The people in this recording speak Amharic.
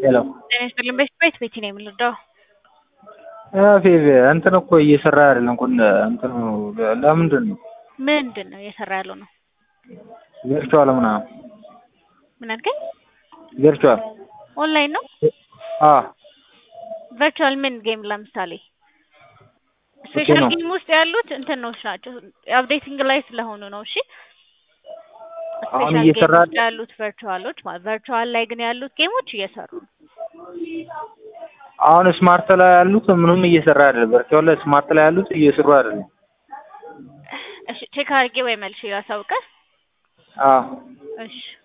ሄሎ ጤና ይስጥልኝ። በፊት ቤት ቤቲ ነው የምንረዳው። ፌቭ እንትን እኮ እየሰራ አይደለም እኮ እንትኑ ለምንድን ነው ምንድን ነው እየሰራ ያለው ነው? ቨርቹዋል ምናምን ምን አልከኝ? ቨርቹዋል ኦንላይን ነው አ ቨርቹዋል ምን ጌም ለምሳሌ ስፔሻል ነው። ጌም ውስጥ ያሉት እንትኖች ናቸው። አፕዴቲንግ ላይ ስለሆኑ ነው። እሺ አሁን ስፔሻል እየሰራ ጌም ውስጥ ያሉት ቨርቹዋሎች ማለት ቨርቹዋል ላይ ግን ያሉት ጌሞች እየሰሩ ነው። አሁን ስማርት ላይ ያሉት ምንም እየሰራ አይደለም። ቨርቹዋል ላይ ስማርት ላይ ያሉት እየሰሩ አይደለም። እሺ ቼክ አድርጌ ወይ መልሼ ላሳውቅህ። አ እሺ